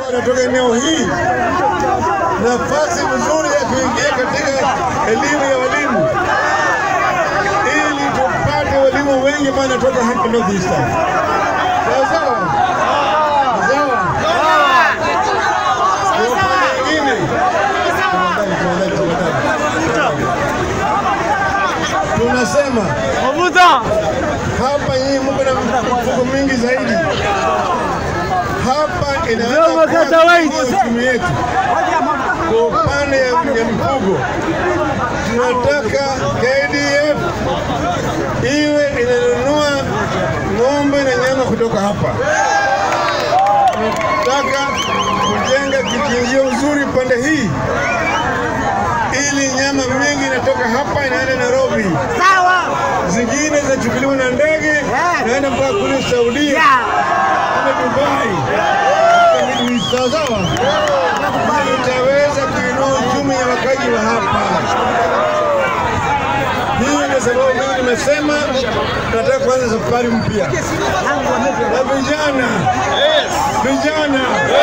wanatoka eneo hii nafasi nzuri ya kuingia katika elimu ya walimu ili tupate walimu wengi ambao wanatoka hapa North Eastern. Sawa sawa? Sawa. Kwa upande mwingine, tafadhali, tafadhali, tafadhali. tunasema hapa nyinyi mko na mifugo mingi zaidi. Hapa inaweza kuwa uchumi wetu kwa upande ya ya mifugo. Tunataka KDF iwe inanunua ng'ombe na nyama kutoka hapa. Tunataka kujenga kichinjio uzuri pande hii ili nyama mingi inatoka hapa inaenda Nairobi zingine zinachukuliwa na ndege naenda mpaka kule Saudia kule Dubai. Ni sawasawa, Ili itaweza kuinua uchumi ya wakaji wa hapa. Hii ndio sababu mimi nimesema nataka kuanza safari mpya na vijana vijana